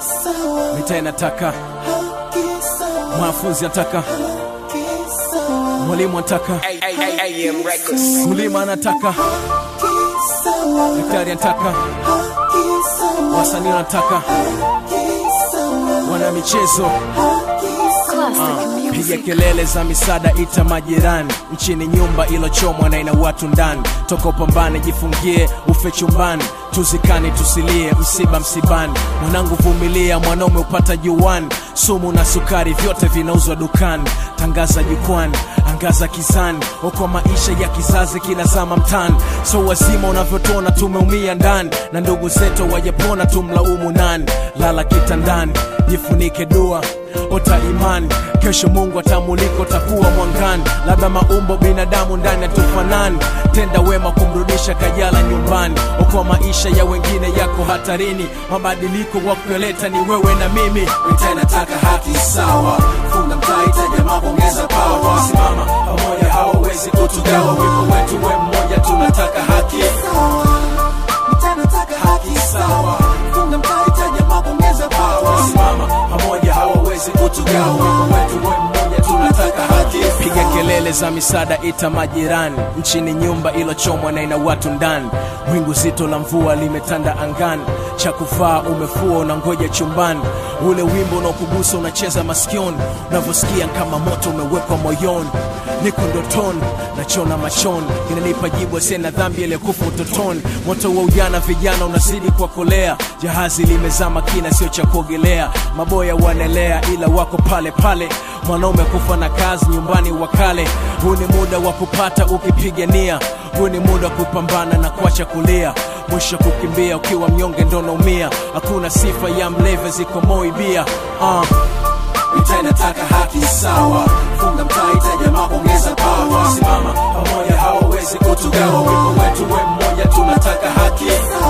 mitaa inataka, mwanafunzi anataka, mwalimu anataka, AM Records. mkulima anataka, daktari anataka, wasanii wanataka, wana michezo Classic piga music. kelele za misaada, ita majirani. Nchini nyumba ilochomwa na ina watu ndani, toka upambane, jifungie ufe chumbani, tuzikani tusilie, msiba msibani. Mwanangu vumilia, mwanaume upata juani, sumu na sukari vyote vinauzwa dukani. Tangaza jukwani, angaza kizani, okoa maisha ya kizazi kinazama mtani. So wazima unavyotona, tumeumia ndani, na ndugu zetu wajapona, tumlaumu nani? Lala kitandani, jifunike dua ota imani kesho mungu atamulika utakuwa mwangani labda maumbo binadamu ndani hatufanani tenda wema kumrudisha kajala nyumbani okoa maisha ya wengine yako hatarini mabadiliko wakuyoleta ni wewe na mimi mitaa inataka haki sawa funga mtaa itaja mapongeza pawa wasimama pamoja hawawezi kutugawa wimbo wetu we mmoja tunataka haki haki sawa funga mtaa itaja mapongeza pawa wasimama pamoja hawawezi kutugawa wimbo wetu we mmoja tunataka haki piga kelele za misaada ita majirani nchini nyumba ilochomwa na ina watu ndani wingu zito la mvua limetanda angani cha kuvaa umefua unangoja chumbani ule wimbo unaokugusa unacheza masikioni unavyosikia kama moto umewekwa moyoni niko ndotoni nachona machoni inanipa jibu asena dhambi aliyekufa utotoni moto wa ujana vijana unazidi kuwakolea jahazi limezama kina sio cha kuogelea maboya wanaelea ila wako pale pale mwanaume kufa na kazi nyumbani wakale huu ni muda wa kupata ukipigania huu ni muda wa kupambana na kuacha kulia mwisho kukimbia ukiwa mnyonge ndo naumia hakuna sifa ya mleve ziko moibia uh. mitaa inataka haki sawa funga mtaa itaja mapongeza pawa wasimama pamoja hawawezi kutugawa wimbo wetu we mmoja tunataka haki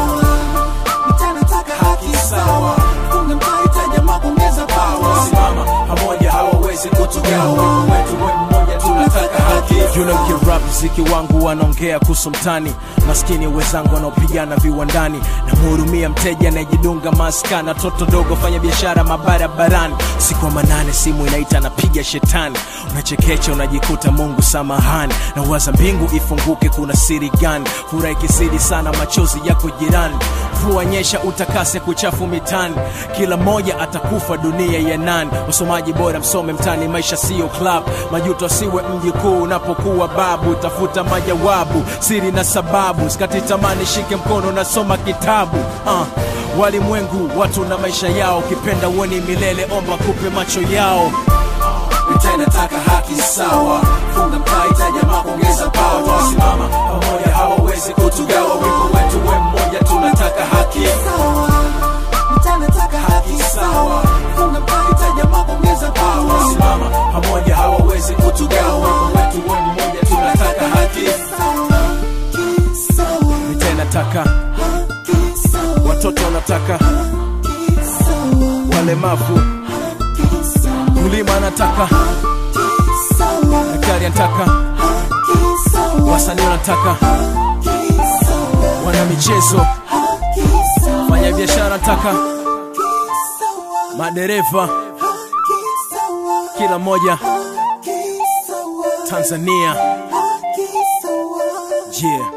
haki sawa funga mtaa itaja mapongeza pawa wasimama pamoja hawawezi kutugawa wimbo wetu we mmoja tunataka haki you know kirap mziki wangu wanaongea kuhusu mtani maskini wenzangu wanaopigana viwandani namhurumia mteja anayejidunga maskana toto dogo fanya biashara mabarabarani siku wa manane simu inaita napiga shetani unachekecha unajikuta mungu samahani na waza mbingu ifunguke kuna siri gani furaha ikisidi sana machozi yako jirani mvua nyesha utakase kuchafu mitani kila mmoja atakufa dunia ya nani usomaji bora msome mtani maisha siyo club majuto siwe mji kuu unapokuwa babu tafuta majawabu siri na sababu sikati tamani shike mkono nasoma kitabu uh. walimwengu watu na maisha yao ukipenda uoni milele omba kupe macho yao mitaa inataka haki sawa funga mtaa itaja mapongeza pawa twasimama pamoja hawawezi kutugawa wimbo wetu we mmoja tunataka haki haki sawa funga mtaa itaja mapongeza pawa twasimama pamoja hawawezi kutugawa wimbo wetu we mmoja tunataka haki mitaa inataka watoto wanataka walemavu mkulima anataka daktari anataka wasanii wanataka wana michezo fanya biashara anataka madereva kila mmoja tanzania yeah